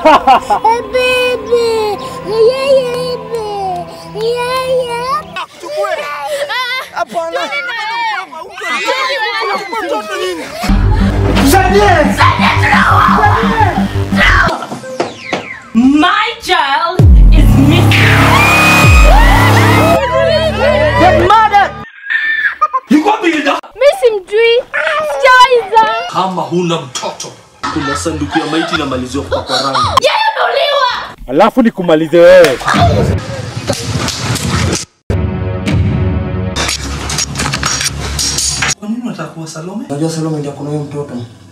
Baby, yeye baby, yeye. Hapana. My child is missing. Yuko wapi Hilda? Mimi simjui. Sijaiza. Kama huna mtoto, kuna sanduku ya maiti inamaliziwa kupakwa rangi. Yeye ameuliwa. Alafu nikumalize wewe. Kwa nini unataka kuwa Salome? Unajua Salome ndio kuna huyo mtoto.